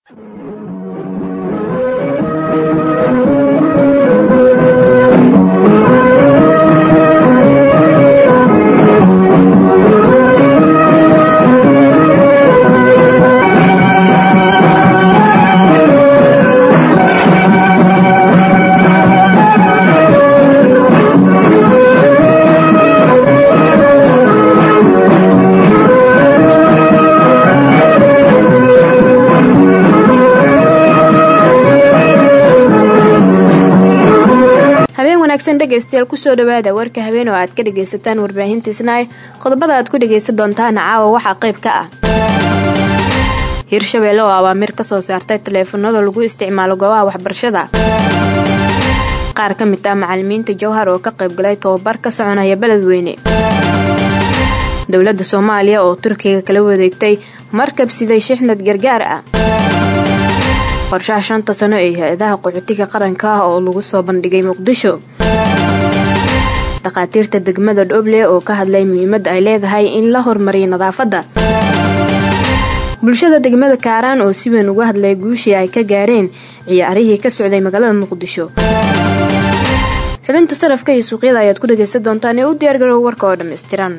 dhegeystayaal kusoo dhawaada warka habeen oo aad ka dhagaysataan warbaahintiisnaay qodobada aad ku dhagaysan doontaana caawa waxaa qayb ka ah hirshabeelle oo abaamir ka soo saartay taleefanada lagu isticmaalo goobaha waxbarashada qaar ka mid ah macalimiinta jowhar oo ka qaybgalay tobabar ka soconaya beledweyne dowladda soomaaliya oo turkiga kala wadeegtay markab siday shixnad gargaar ah qorshaha shanta sano ee hay-adaha qaxootiga qaranka ah oo lagu soo bandhigay muqdisho dhakhaatiirta degmada dhoble oo ka hadlay muhiimadda ay leedahay in la hormariyo nadaafadda bulshada degmada kaaraan oo si weyn uga hadlay guushii ay ka gaareen ciyaarihii ka socday magaalada muqdisho xubinta sarafka iyo suuqyada ayaad ku dhagaysan doontaan ee u diyaargarow warka oo dhammaystiran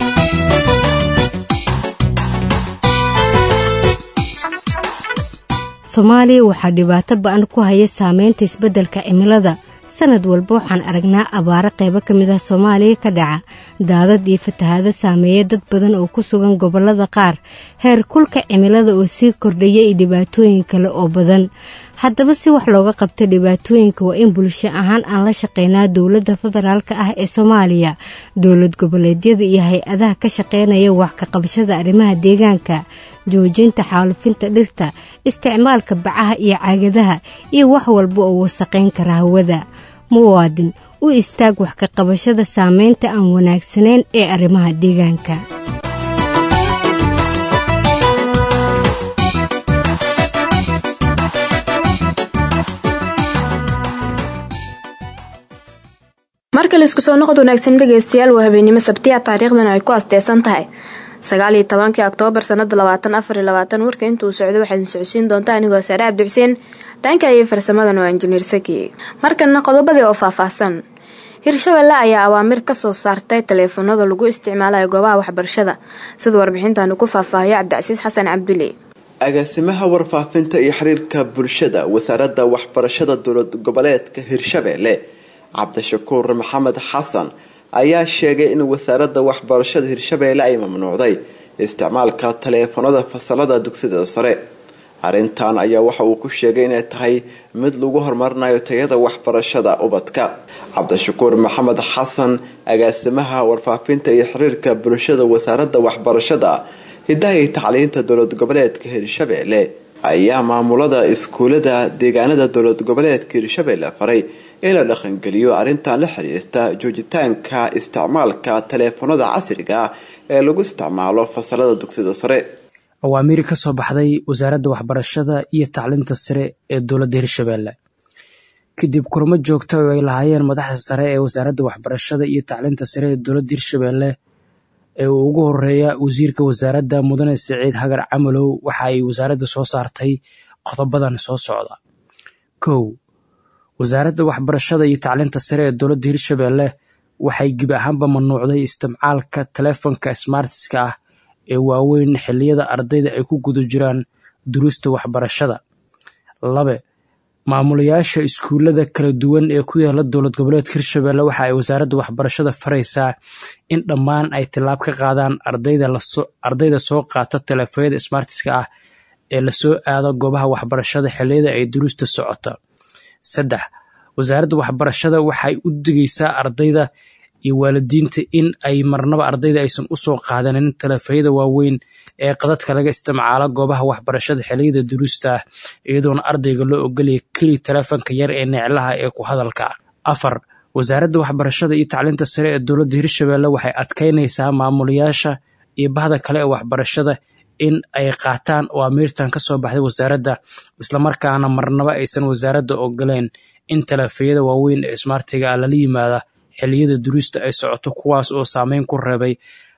soomaaliya waxaa dhibaato ba-an ku haya saameynta isbeddelka cimilada sanad walba waxaan aragnaa abaaro qaybo ka mid ah soomaaliya ka dhaca daadad iyo fatahaado saameeya dad badan oo ku sugan gobollada qaar heer kulka cimilada oo sii kordhaya iyo dhibaatooyin kale oo badan haddaba si wax looga qabto dhibaatooyinka waa in bulsho ahaan aan la shaqeynaa dowladda federaalka ah ee soomaaliya dowlad goboleedyada iyo hay-adaha ka shaqeynaya wax ka qabashada arrimaha deegaanka joojinta xaalufinta dhirta isticmaalka bacaha iyo caagadaha iyo wax walba oo wasaqayn kara hawada muwaadin u istaag wax ka qabashada saameynta aan wanaagsanayn ee arrimaha deegaanka marka laisku soo noqod wanaagsan dhegaystayaal waa habeennimo sabtiya taariikhdan ay ku asteysan tahay sagaal iyo tobankii oktoobar sanada labaatan afar iyo labaatan warka intuu socdo waxaad socodsiin doontaa anigoo saare cabdi xuseen dhanka iyo farsamadan waa injineer saki markana qodobadii oo faahfaahsan hirshabelle ayaa awaamir ka soo saartay taleefanada lagu isticmaalayo goobaha waxbarashada sida warbixintaanu ku faahfaahiyo cabdicasiis xasan cabduli agaasimaha warfaafinta iyo xiriirka bulshada wasaaradda waxbarashada dowlad goboleedka hirshabelle cabdishakuur maxamed xasan ayaa sheegay in wasaaradda waxbarashada hirshabeelle ay mamnuucday isticmaalka taleefanada fasalada dugsida sare arrintan ayaa waxa uu ku sheegay inay tahay mid lagu horumarinayo tayada waxbarashada ubadka cabdishakuur maxamed xasan agaasimaha warfaafinta iyo xiriirka bulshada wasaaradda waxbarashada hidaha iyo tacliinta dowlad goboleedka hirshabeelle ayaa maamulada iskuulada deegaanada dowlad goboleedka hirshabeelle faray in la dhaqangeliyo arrintan la xiriirta joojitaanka isticmaalka taleefanada casriga ah ee lagu isticmaalo fasalada dugsida sare awaamiiri ka soo baxday wasaaradda waxbarashada iyo tacliinta sare ee dowladda hirshabeelle kadib kulamo joogta oo ay lahaayeen madaxda sare ee wasaaradda waxbarashada iyo tacliinta sare ee dowladda hirshabeelle ee uu ugu horeeya wasiirka wasaaradda mudane siciid hagar camalow waxa ay wasaaradda soo saartay qodobadan soo socda kow wasaaradda waxbarashada iyo tacliinta sare ee dowladda hirshabeelle waxay gebi ahaanba mamnuucday isticmaalka taleefonka smartiska ah ee waaweyn xilliyada ardayda ay ku guda jiraan duruusta waxbarashada labe maamulayaasha iskuulada kala duwan ee ku yaala dowlad goboleedka hirshabeelle waxa ay wasaaradda waxbarashada faraysaa in dhammaan ay tilaab ka qaadaan ardayda soo qaata taleefonyada smartiska ah ee lasoo aado goobaha waxbarashada xilliyada ay duruusta socota saddex wasaaradda waxbarashada waxay u digaysaa ardayda iyo waalidiinta in ay marnaba ardayda aysan usoo qaadanin taleefayada waaweyn ee qadadka laga isticmaalo goobaha waxbarashada xiliyada duruusta ah iyadoona ardayga loo ogolaya keli taleefonka yar ee neclaha ee ku hadalka afar wasaaradda waxbarashada iyo tacliinta sare ee dowladda hirshabeelle waxay adkeynaysaa maamulayaasha iyo bahda kale ee waxbarashada in ay qaataan oo amiirtan ka soo baxday wasaaradda islamarkaana marnaba aysan wasaaradda ogoleen in taleefayada waaweyn ee smartiga ah lala yimaada xilliyada duruusta ay socoto kuwaas oo saameyn ku reebay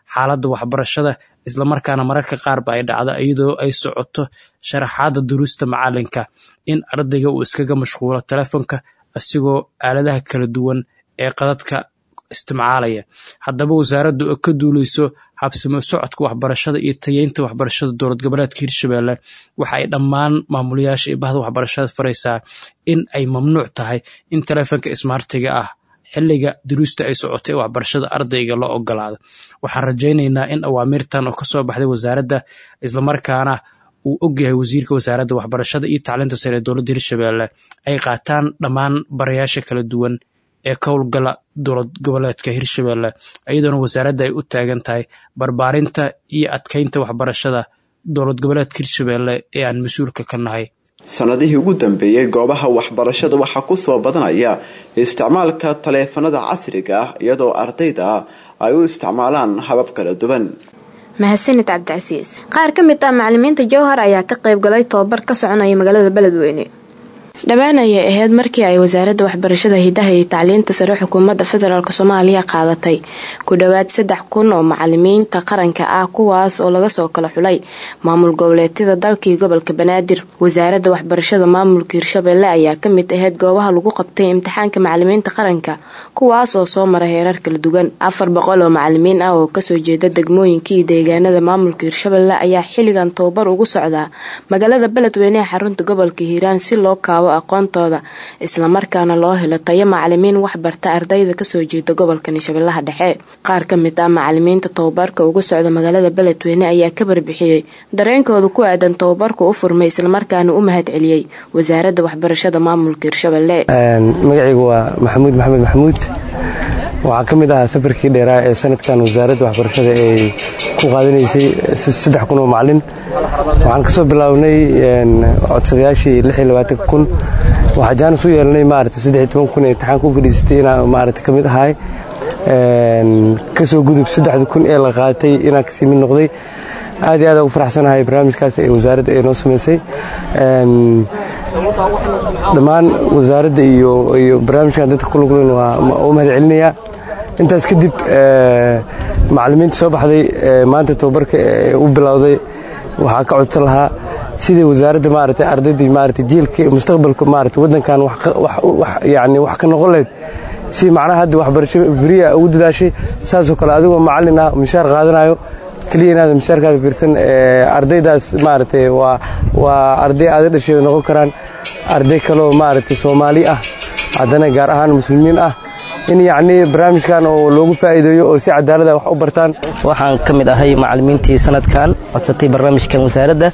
xaaladda waxbarashada islamarkaana mararka qaarba ay dhacdo iyadoo ay socoto sharaxaadda duruusta macalinka in ardayga uu iskaga mashquulo telefonka asigoo aaladaha kala duwan ee qadadka isticmaalaya haddaba wasaaraddu oo ka duuleyso habsimo socodka waxbarashada iyo tayeynta waxbarashada dowlad goboleedka hirshabelle waxa ay dhammaan maamulayaasha iyo bahda waxbarashada faraysaa in ay mamnuuc tahay in telefonka ismaartiga ah xilliga duruusta ay socotay ee waxbarashada ardayga loo ogolaado waxaan rajaynaynaa in awaamiirtan oo kasoo baxday wasaaradda islamarkaana uu ogyahay wasiirka wasaaradda waxbarashada iyo tacliinta sare ee dowladda hirshabelle ay qaataan dhammaan barayaasha kala duwan ee ka howlgala dowlad goboleedka hirshabelle iyadoona wasaaradda ay u taagan tahay barbaarinta iyo adkeynta waxbarashada dowlad goboleedka hirshabelle ee aan mas-uulka ka nahay sanadihii ugu dambeeyey goobaha waxbarashada waxaa kusoo badanaya isticmaalka taleefanada casriga ah iyadoo ardayda ay u isticmaalaan habab kala duwan mahadsanid cabdicasiis qaar ka mid ah macalimiinta jowhar ayaa ka qayb galay tobabar ka soconaya magaalada beledweyne dhowaan ayay ahayd markii ay wasaaradda waxbarashada hidaha iyo tacliinta sare xukuumadda federaalk soomaaliya qaadatay ku dhowaad saddex kun oo macalimiinta qaranka ah kuwaas oo laga soo kala xulay maamul goboleedyada dalkii gobolka banaadir wasaaradda waxbarashada maamulka hirshabelle ayaa kamid ahayd goobaha lagu qabtay imtixaanka macalimiinta qaranka kuwaas oo soo mara heerar kala duwan afar boqol oo macalimiin ah oo kasoo jeeda degmooyinka iyo deegaanada maamulka hirshabelle ayaa xilligan tababar ugu socdaa magaalada beledweyne ee xarunta gobolka hiiraan si loo kaabo aqoontooda islamarkaana loo helo tayo macalimiin waxbarta ardayda kasoo jeeda gobolkani shabeellaha dhexe qaar ka mid ah macalimiinta tababarka uga socda magaalada beledweyne ayaa ka barbixiyey dareenkooda ku aadan tababarka u furmay islamarkaana u mahad celiyey wasaaradda waxbarashada maamulka hirshabelle magacaygu waa maxamuud maxamed maxamuud waxaa ka mid ahaa safarkii dheeraa ee sanadkan wasaaradda waxbarashada ay ku qaadanaysay saddex kun oo macalin waxaan ka soo bilownay codsadayaashii kun waxaa jaanis u yeelanay maarata saddex toban kun ee imtixaanka u fadhiisatay inaan maarata ka mid ahay kasoo gudub saddexda kun ee la qaatay inaan kasii mid noqday aad iyo aad ugu faraxsanahay barnaamijkaas ee wasaaradda ay noo samaysay dhammaan wasaaradda iyo barnaamijkan dadka ku luglan waa u mahad celinayaa intaas kadib macalimiinta soo baxday maanta tababarka u bilowday waxaa ka codsan lahaa sidai wasaaradda maarata ardaydii maarata jiilka mustaqbalka maarata waddankan yani wax ka noqon lahayd si macnaha hadda waxbarasho firiya ugu dadaashay saasoo kale adigoo macallin ah mishaar qaadanayo keliya inaad mishaarkaada fiirsan ardaydaas maarata waa arday aada dhashay noqon karaan arday kaleoo maarata soomaali ah haddana gaar ahaan muslimiin ah in yacnii barnaamijkan oo loogu faa'iideeyo oo si cadaalada wax u bartaan waxaan ka mid ahay macallimiintii sanadkan codsatay barnaamijkan wasaaradda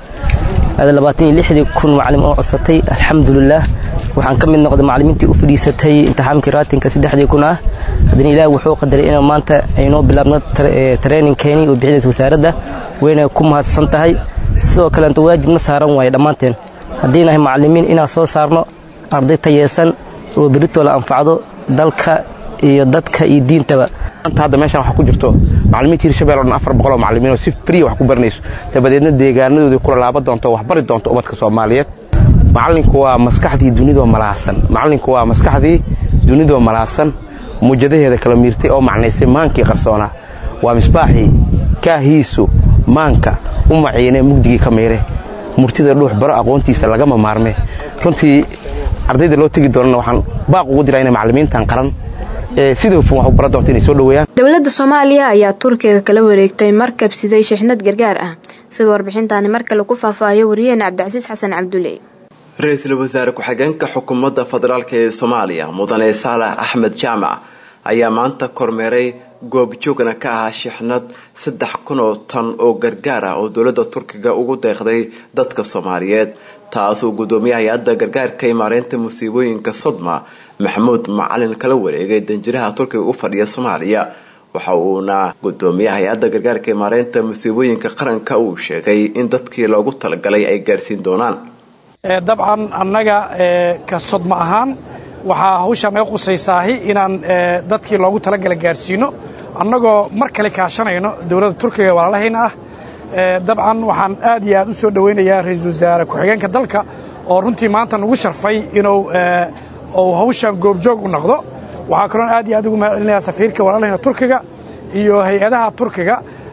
aad kun macallim oo codsatay alxamdulilaah waxaan ka mid noqday macallimiintii u fadhiisatay imtixaamkii raatinka saddexdii kun ah haddana ilaah wuxuu qadaray in maanta aynoo bilaabno traininkeeni oo bixinaysa wasaaradda wayna ku mahadsan tahay sidoo kaleenta waajibna saaran waaye dhammaanteen haddii nahay macallimiin inaan soo saarno arday tayeesan oo beritoo la anfacdo dalka iyo dadka iyo diintaba hadda meeshaan waxaa ku jirto macallimiinta hirshabelle o dhan afar boqol oo macallimiin oo si friya wax ku baranayso dabadeedna deegaanadoodii kula laaban doonto oo wax bari doonto ubadka soomaaliyeed macallinku waa maskaxdii dunidoo malaasan macallinku waa maskaxdii dunidoo malaasan muujadaheeda kala miirtay oo macnaysay maankii qarsoonaa waa misbaaxii kaahiisu maanka u maciine mugdigii ka miire murtida dhuux baro aqoontiisa lagama maarme runtii ardayda loo tegi doonana waxaan baaq ugu diraa inay macallimiintan qaran sida hufan wax u bara doonto inay soo dhoweeyaan dowladda soomaaliya ayaa turkiga kala wareegtay markab siday shixnad gargaar ah sida warbixintaani mar kale ku faahfaahiyo wariyeena cabdicasiis xasan cabdulle ra-iisul wasaare ku-xigeenka xukuumadda federaalk ee soomaaliya mudane saalax axmed jaamac ayaa maanta kormeeray goobjoogna ka ahaa shixnad saddex kun oo tan oo gargaar ah oo dowladda turkiga ugu deeqday dadka soomaaliyeed taasuu gudoomiye hay-adda gargaarka imaareynta musiibooyinka sodma maxamuud macalin kala wareegay danjiraha turkiga u fadhiya soomaaliya waxa uuna gudoomiye hay-adda gargaarka imaareynta musiibooyinka qaranka uu sheegay in dadkii loogu talagalay ay gaarsiin doonaan dabcan annaga ka sodma ahaan waxaa hawshaan naga qusaysaahi inaan dadkii loogu talagala gaarsiino annagoo mar kale kaashanayno dowladda turkiga walaalahayna ah dabcan waxaan aad iyo aad u soo dhowaynayaa ra-iisul wasaare ku-xigeenka dalka oo runtii maanta nagu sharfay inuu uu hawshaan goobjoog u noqdo waxaa kaloon aad iyo aad ugu mahad celinayaa safiirka walaalahayna turkiga iyo hay-adaha turkiga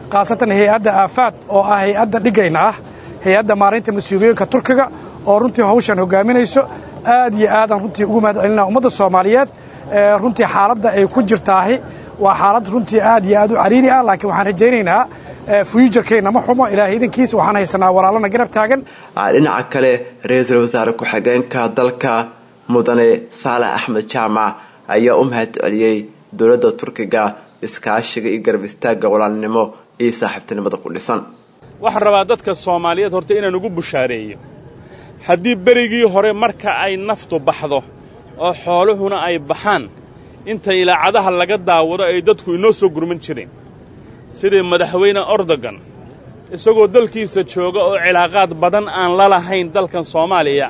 khaasatan hay-adda aafaad oo ah hay-adda dhigayna ah hay-adda maareynta mas-uuliyooyinka turkiga oo runtii hawshan hogaaminayso aad iyo aadaan runtii ugu mahad celinaa ummadda soomaaliyeed runtii xaaladda ay ku jirtaahi waa xaalad runtii aad iyo aad u cariiri ah laakiin waxaan rajaynaynaa fuyujarkeenna ma xumo ilaahay idankiisa waxaan haysanaa walaalana garab taagan dhinaca kale ra-iisul wasaare ku-xigeenka dalka mudane saalax axmed jaamac ayaa u mahad celiyey dowladda turkiga iskaashiga iyo garab istaagga walaalnimo iyo saaxiibtinimada ku dhisan waxaan rabaa dadka soomaaliyeed horta inaan ugu bushaareeyo haddii berigii hore marka ay naftu baxdo oo xooluhuna ay baxaan inta ilaacadaha laga daawado ay dadku inoo soo gurman jireen sidii madaxweyne ordogan isagoo dalkiisa jooga oo cilaaqaad badan aan la lahayn dalkan soomaaliya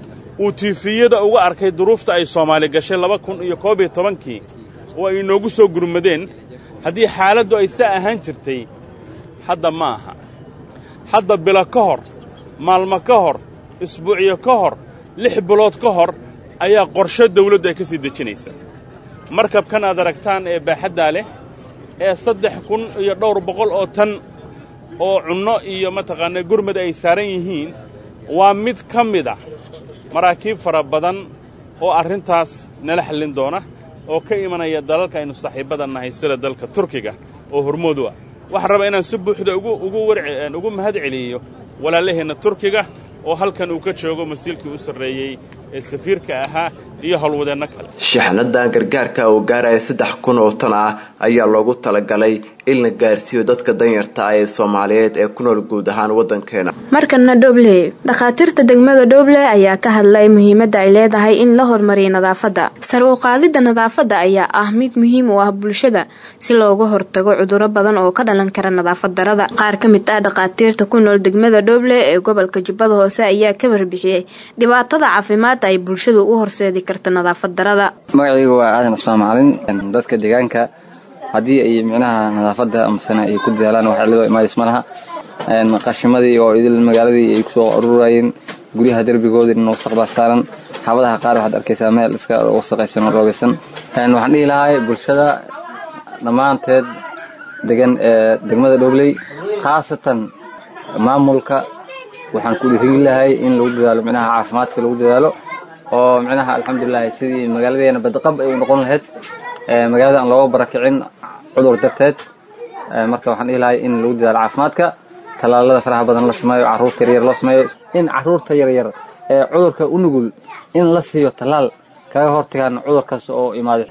uu tiifiyada uga arkay duruufta ay soomaali gashay laba kun iyo koob iyo tobankii oo ay inoogu soo gurmadeen haddii xaaladdu ay saa ahaan jirtay hadda ma aha hadda bilo ka hor maalmo ka hor isbuucyo ka hor lix bilood ka hor ayaa qorsho dawladdu ay ka sii dejinaysa markabkan aad aragtaan ee baaxaddaa leh ee saddex kun iyo dhowr boqol oo tan oo cunno iyo mataqaanaa gurmad ay saaran yihiin waa mid ka mid ah maraakiib fara badan oo arrintaas nala xallin doona oo ka imanaya dalalka aynu saaxiibbada nahay sida dalka turkiga oo hormoodu ah waxaan rabaa inaan si buuxda ugu mahad celiyo walaalaheenna turkiga oo halkan uu ka joogo masiilkii u sarreeyey ee safiirka ahaa iyo howlwadeenno kale shixnadan gargaarka oo gaaraya saddex kun oo tan ah ayaa loogu talagalay in la gaarsiiyo dadka danyarta ah ee soomaaliyeed ee ku nool guud ahaan waddankeena markana dhoble dhakhaatiirta degmada dhoble ayaa ka hadlay muhiimadda ay leedahay in la horumariyo nadaafadda sar u qaadidda nadaafadda ayaa ah mid muhiim u ah bulshada si looga hortago cuduro badan oo ka dhalan kara nadaafad darada qaar ka mid ah dhakhaatiirta ku nool degmada dhoble ee gobolka jubbada hoose ayaa ka warbixiyey dhibaatada caafimaad ay bulshadu u horseedi karta nadaafad darada magacaygu waa aadan cusmaan macalin dadka deegaanka haddii ay micnaha nadaafadda amasana ay ku dadaalaan wax cilado imaadis ma laha qashimadii oo idil magaaladii ay kusoo ururayeen guryaha derbigoodii dhan wasaq baa saaran xaabadaha qaar waxaad arkaysaa meel iska wasaqaysan oo roobeysan waxaan dhihi lahaa bulshada dhammaanteed degan ee degmada dhobley khaasatan maamulka waxaan ku dhiirigin lahay in lagu dadaalo micnaha caafimaadka lagu dadaalo oo micnaha alxamdulilah sidii magaaladeena badqab ay u noqon lahayd magaalada aan looga barakicin cudur darteed marka waxaan dhihi lahay in lagu dadaalo caafimaadka tallaalada faraha badan la sameeyo carruurta yaryar loo sameeyo in carruurta yaryar ee cudurka u nugul in la siiyo tallaal kaga hortagaan cudurkaas oo imaaday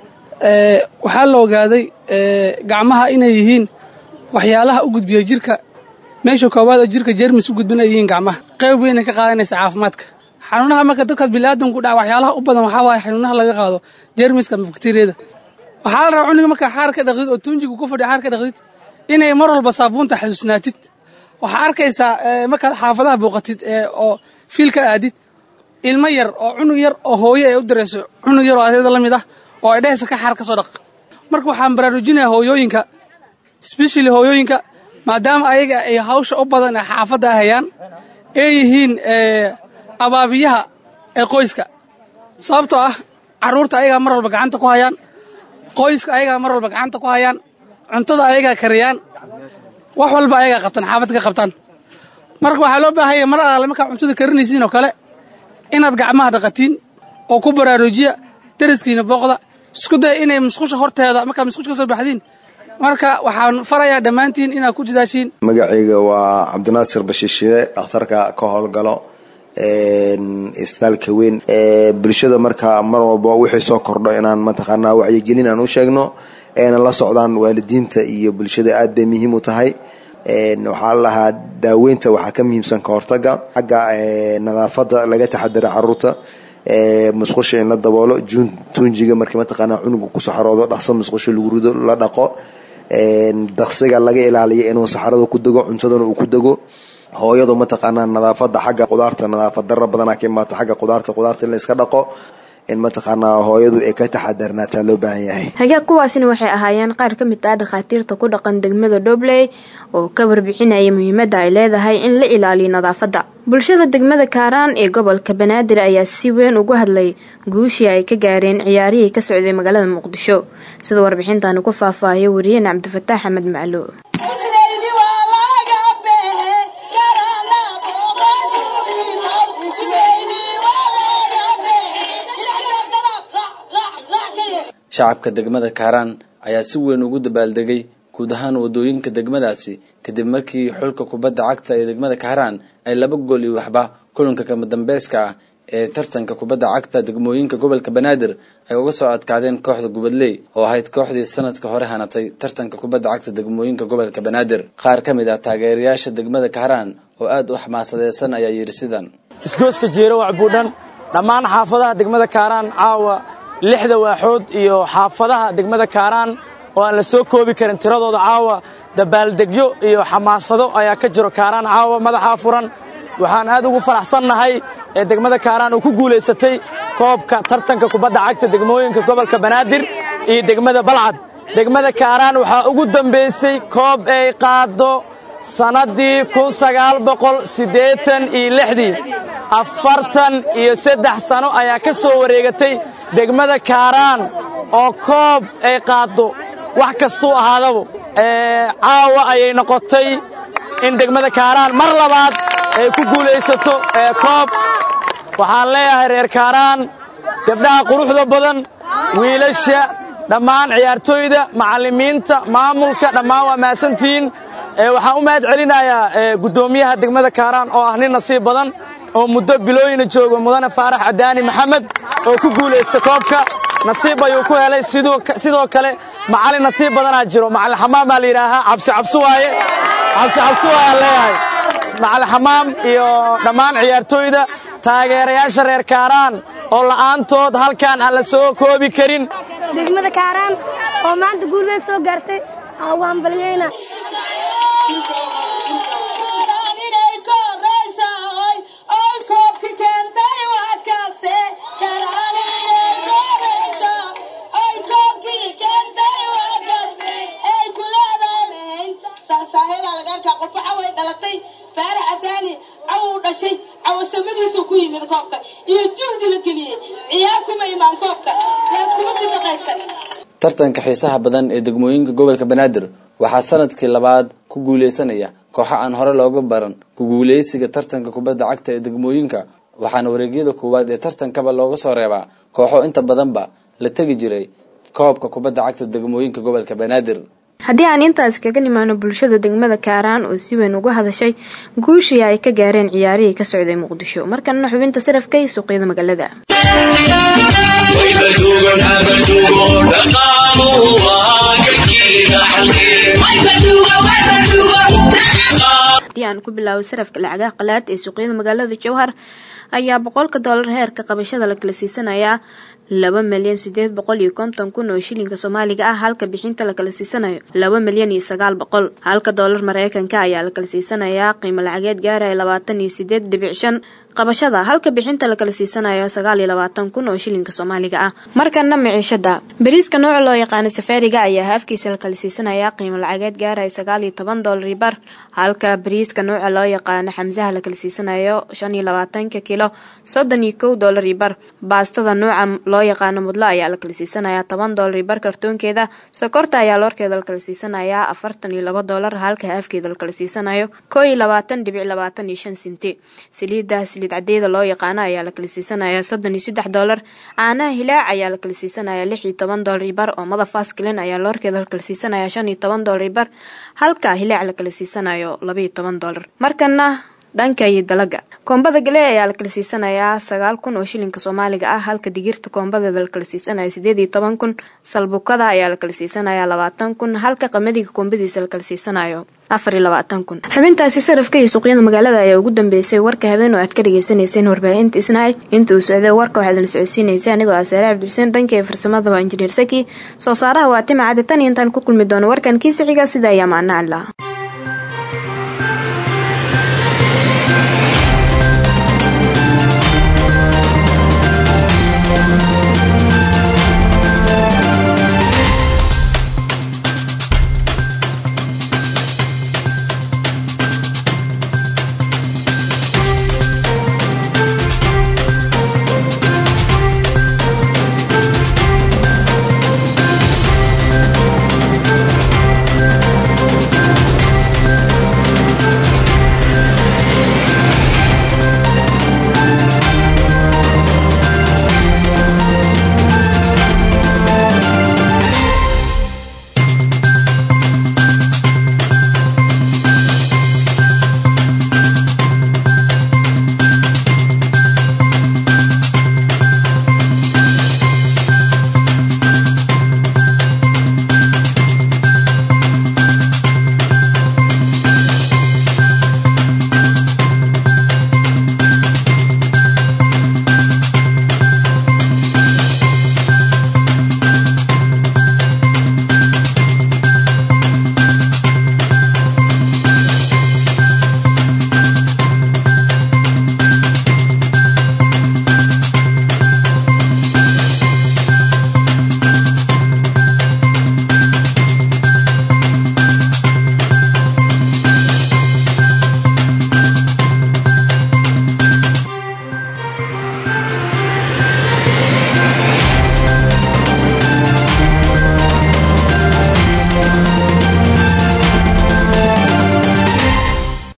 waxaa la ogaaday gacmaha inay yihiin waxyaalaha u gudbiya jirka meesha koowaad oo jirka jermis u gudbin ay yihiin gacmaha qayb weynay ka qaadanaysa caafimaadka xanuunaha marka dadkaas biniaadanku dhaca waxyaalaha u badan waxaa waaye xanuunaha laga qaado jermiska ama bakteriyada waxaa la rabaa cuniga markaa xaar ka dhaqdid oo tuunjigu ku fadhiya xaar ka dhaqdid inay mar walba saabuunta xasuusnaatid waxaa arkaysaa markaad xaafadaha booqatid oo fiil ka aadid ilmo yar oo cunug yar oo hooyo ay u dirayso cunug yar oo adeeda la mid ah oo ay dhehaysa ka xaar ka soo dhaq marka waxaan baraarujinayaa hooyooyinka sbeshali hooyooyinka maadaama ayaga ay hawsha u badan ee xaafadda ahayaan ay yihiin abaabiyaha ee qoyska sababtoo ah carruurta ayagaa mar walba gacanta ku hayaan qoyska ayagaa mar walba gacanta ku hayaan cuntada ayagaa kariyaan wax walba ayagaa qabtaan xaafadda ka qabtaan marka waxaa loo baahanya mar alaale markaa cuntada karinaysiin oo kale inaad gacmaha dhaqatiin oo ku baraarujiya daraskiina booqda isku daya inay musqusha horteeda markaad musqusha ka soo baxdiin marka waxaan farayaa dhammaantiin inaad ku dadaashiin magacayga waa cabdinaasir bashiishide dhakhtarka ka howlgalo isbitaalka weyn bulshada markaa mar walba wixii soo kordho inaan mataqaanaa wacyigelin aan u sheegno ayna la socdaan waalidiinta iyo bulshada aad bay muhiim u tahay waxaa lahaa daaweynta waxaa ka muhiimsan ka hortaga xagga nadaafada laga taxadara caruurta musqusha in la daboolo tuunjiga markii mataqaanaa cunuga ku saxaroodo dhaqso musqusha lagu rido la dhaqo daqsiga laga ilaaliyo inuu saxarada ku dego cuntadana uu ku dego hooyadu mataqaanaa nadaafada xagga qudaarta nadaafad dara badana ka imaato xagga qudaarta qudaarta in la iska dhaqo in mataqaanaa hooyadu ay ka taxadarnaataa loo baahan yahay hagaag kuwaasina waxay ahaayeen qaar ka mid ah dhakhaatiirta ku dhaqan degmada dhobley oo ka warbixinaya muhiimadda ay leedahay in la ilaaliyo nadaafadda bulshada degmada kaaraan ee gobolka banaadir ayaa si weyn ugu hadlay guushii ay ka gaareen ciyaarihii ka socday magaalada muqdisho sida warbixintaani ku faahfaahaya wariyeen cabdifataax axmed maclo shacabka degmada kaaraan ayaa si weyn ugu dabaaldegay guud ahaan wadooyinka degmadaasi kadib markii xulka kubadda cagta ee degmada kaaraan ay laba gool iyo waxba kulanka kama dambayska ah ee tartanka kubadda cagta degmooyinka gobolka banaadir ay uga soo adkaadeen kooxda gubadley oo ahayd kooxdii sanadka hore hanatay tartanka kubadda cagta degmooyinka gobolka banaadir qaar ka mid ah taageerayaasha degmada kaaraan oo aada u xamaasadeysan ayaa yidhi sidan isgooska jeero wacbuudhan dhammaan xaafadaha degmada kaaraan caawa lixda waaxood iyo xaafadaha degmada kaaraan oo aan la soo koobi karin tiradooda caawa dabaaldegyo iyo xamaasado ayaa ka jiro kaaraan caawa madaxaa furan waxaan aad ugu faraxsannahay ee degmada kaaraan uu ku guulaysatay koobka tartanka kubadda cagta degmooyinka gobolka banaadir iyo degmada balcad degmada kaaraan waxaa ugu dambaysay koob ay qaaddo sannaddii kun sagaal boqol siddeetan iyo lixdii afartan iyo saddex sano ayaa ka soo wareegatay degmada kaaraan oo koob ay qaaddo wax kastuu ahaadaba caawa ayay noqotay in degmada kaaraan mar labaad ay ku guulaysato koob waxaan leeyahay reer kaaraan gabdhaha quruxda badan wiilasha dhammaan ciyaartooyda macallimiinta maamulka dhammaan waa mahadsantihiin waxaan u mahad celinayaa guddoomiyaha degmada kaaraan oo ah nin nasiib badan oo muddo bilooyina jooga mudane faarax cadaani maxamed oo ku guulaysta koobka nasiib ayuu ku helay sidoo kale macallin nasiib badanaa jiro macallin xamaam baa la yidhaahaa cabsi cabsi waaye cabsi cabsi waayaan leeyahay macallin xamaam iyo dhammaan ciyaartooyda taageerayaasha reer kaaraan oo la'aantood halkaan aan la soo koobi karin degmada kaaraan oo maanta guulweyn soo gaartay waan balyayna cawasamadiisu ku yimid koobka iyo juhdi la geliyey ciyaar kuma imaan koobka laaskuma sidaqaysan tartanka xiisaha badan ee degmooyinka gobolka banaadir waxaa sanadkii labaad ku guulaysanaya kooxo aan hore looga baran ku guulaysiga tartanka kubadda cagta ee degmooyinka waxaana wareegyada koowaad ee tartankaba looga soo reebaa kooxo inta badanba la tegi jiray koobka kubadda cagta degmooyinka gobolka banaadir haddii aan intaas kaga nimaano bulshada degmada kaaraan oo si weyn uga hadashay guushii ay ka gaareen ciyaarihii ka socday muqdisho markanna xubinta sarafka iyo suuqyada magaalada haddii aan ku bilaabo sarafka lacagaha qalaad ee suuqyada magaalada jowhar ayaa boqolka doolar heerka qabashada la kala siisanayaa laba milyan sideed boqol iyo konton kun oo shilinka soomaaliga ah halka bixinta la kala siisanayo laba milyan iyo sagaal boqol halka doolar mareykanka ayaa la kala siisanayaa qiimo lacageed gaaraya labaatan iyo sideed dhibic shan qabashada halka bixinta la kala siisanayo sagaal iyo labaatan kun oo shilinka soomaaliga ah markana miciishada bariiska nooca loo yaqaano safaariga ayaa haafkiisa la kala siisanayaa qiimo lacageed gaaraya sagaal iyo toban doolar bar halka bariiska nooca loo yaqaano xamsaha la kala siisanayo shan iyo labaatanka kilo soddon iyo kow doolar bar baastada nooca loo yaqaano mudlo ayaa la kala siisanayaa toban doolar bar kartoonkeeda sokorta ayaa loorkeeda la kala siisanayaa afartan iyo laba doolar halka haafkeeda la kala siisanayo koo iyo labaatan dhibic labaatan iyo shan sinti saliida saliid cadeeda loo yaqaano ayaa la kala siisanayaa soddon iyo saddex doolar caanaha hilaac ayaa la kala siisanayaa lix iyo toban doolar bar oo madafaskilin ayaa loorkeeda la kala siisanayaa shan iyo toban doolar bar halka hilaac la kala siisanayo laba iyo toban doolar markana dhanka iyo dalaga koombada gale ayaa la kala siisanayaa sagaal kun oo shilinka soomaaliga ah halka digirta koombadeeda la kala siisanayo sideed iyo toban kun salbukada ayaa la kala siisanayaa labaatan kun halka qamadiga koombadiisa la kala siisanayo afar iyo labaatan kun xubintaasi sarafka iyo suuqyada magaalada ayaa ugu dambeysay warka habeen oo aad ka dhagaysanayseen warbaahinta isnaay inta uu socday warka waxaad la socodsiinaysa anigoo ah saare cabdixuseen dhanka ee farsamada waa injineer saki soo saaraha waa tima cadi tan iyo intaan ku kulmi doono warkan kiisa xiga sida ayaa maana allah